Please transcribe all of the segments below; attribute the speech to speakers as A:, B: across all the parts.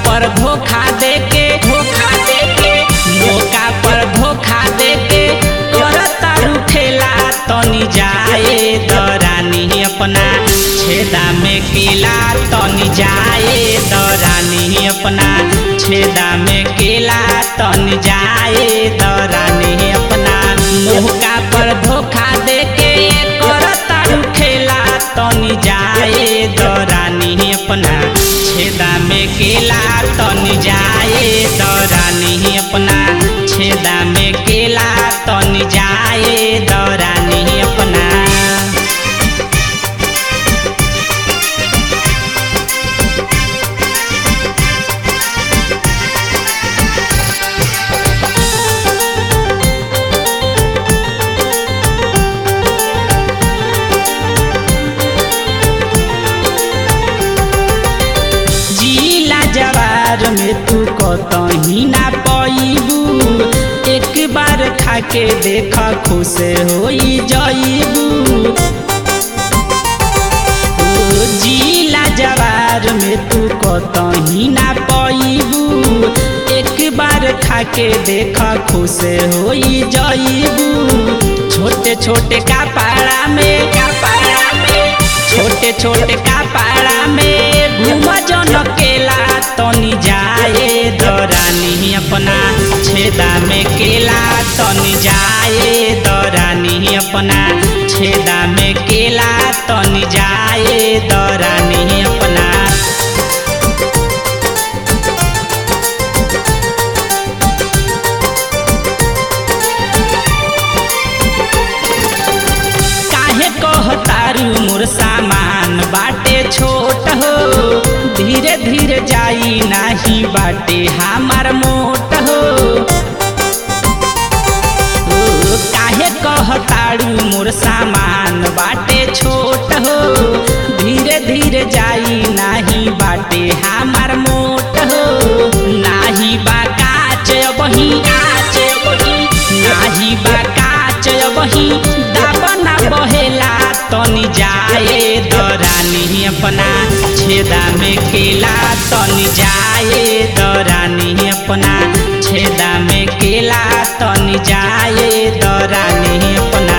A: पर धोखा देके धोखा देके मौका पर धोखा देके करता रुखेला तनी जाए दरानी अपना छेदा में केला तनी जाए दरानी अपना छेदा में केला तनी जाए दरानी अपना मौका पर धोखा देके करता रुखेला तनी जाए दरानी अपना छेदा में केला तनी जाए दरानी अपना छेदा में केला तनी जाए दरानी अपना जिला जवार में तू कतही ना पैबू एक बार खाके देख खुश होई जईबू ओ जिला जवार में तू कतही ना पैबू एक बार खाके देख खुश होई जईबू छोटे छोटे कपड़ा में कपड़ा में छोटे छोटे कपड़ा में घूम जन केला तनी जाए दरानी अपना छेदा में केला तनी जाए दरानी अपना छेदा में केला तनी जाए दरानी अपना काहे कहतारू मोर सामान बाटे छोट हो धीरे धीरे जाई नाही बाटे हमार मोट हो ओ, काहे कहतारू मोर सामान बाटे छोट हो धीरे धीरे जाई नाही बाटे हमार मोट हो नाही बा काच बही काच बही नाही बा काच बही दाबना बहेला तनी जाए दरानी अपना छेदा में केला तनी जाए दरानी अपना छेदा में केला तनी जाए दरानी अपना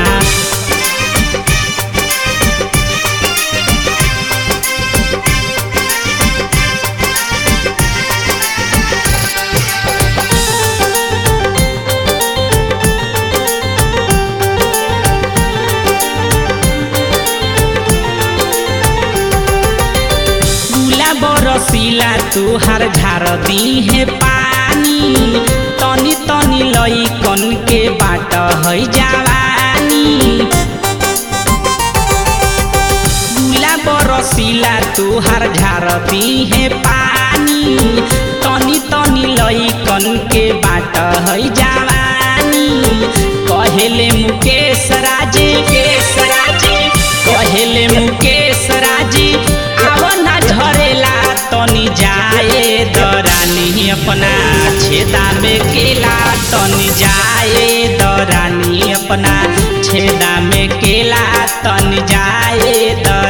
A: गुला बरसीला तुहार झार दी है पानी तनी तनी लई कन के बाट है जवानी गुला बरसीला तुहार झार दी है पानी तनी तनी लई कन के बाट है जवानी कहेले मुकेश राजे केश राजे कहेले मुकेश राजी आव ना झरेला तनी जाए दरानी अपना छेदा में केला तनी जाए दरानी अपना छेदा में केला तनी जाए दरानी